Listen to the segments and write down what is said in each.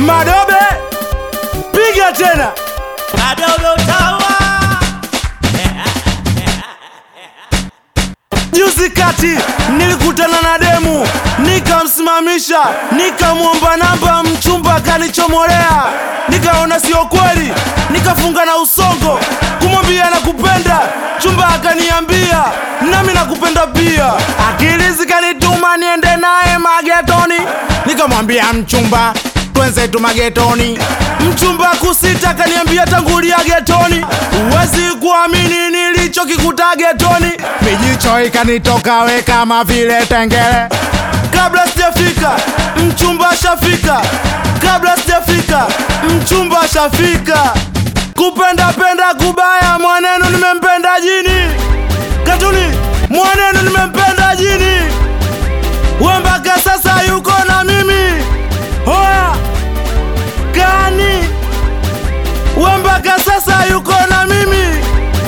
Madobe, piga tena. Madobe utaua. Juzi kati nilikutana na demu, nikamsimamisha, nikamwomba namba, mchumba akanichomolea. Nikaona sio kweli, nikafunga na usongo kumwambia nakupenda. Chumba akaniambia nami nakupenda pia. Akili zikanituma niende naye magetoni, nikamwambia mchumba twenzetu magetoni. Mchumba kusita kaniambia tangulia getoni, huwezi kuamini nilichokikuta getoni. Mijicho ikanitoka we kama vile tengele. Kabla sijafika mchumba shafika, kabla sijafika mchumba shafika. Kupenda penda kubaya, mwanenu nimempenda jini. Katuni mwanenu nimempenda jini, we mpaka sasa yuko na mimi. Hoya gani? We mpaka sasa yuko na mimi.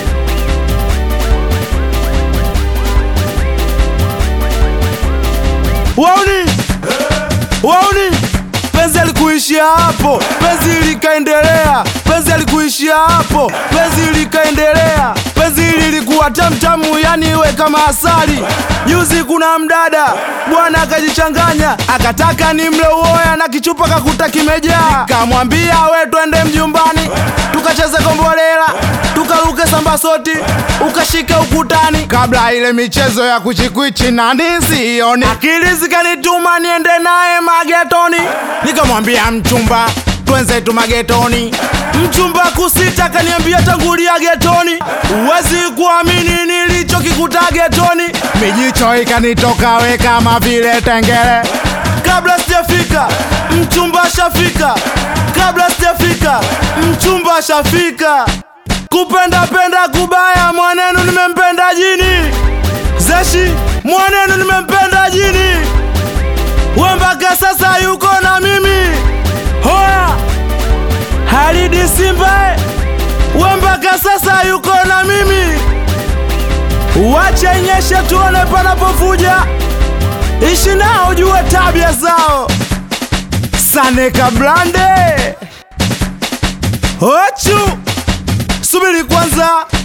Wauni, wauni, penzi alikuishia hapo, penzi likaendelea, penzi alikuishia hapo, penzi likaendelea, penzi lilikuwa tamtamu, yani iwe kama asali. Juzi kuna mdada bwana akajichanganya, akataka ni mle uoya na kichupa kakuta kimejaa, kamwambia we twende mjumbani tukacheze kombolela tukaruke sambasoti ukashika ukutani, kabla ile michezo ya kuchikwichi na ndizi ioni. Akili zikanituma niende naye magetoni, nikamwambia mchumba twenzetu magetoni. Mchumba kusita kaniambia tangulia getoni, huwezi kuamini nilichokikuta getoni. Mijicho ikanitoka we kama vile tengele. Kabla sijafika mchumba shafika, kabla sijafika mchumba shafika. Kupenda penda kubaya, mwanenu nimempenda jini. Zeshi mwanenu nimempenda jini, we mpaka sasa yuko na mimi. Hoya Halidi Simba, we mpaka sasa yuko na mimi. Wache nyeshe tuone panapovuja, ishi nao jue tabia zao. Saneka Blande Ochu, subiri kwanza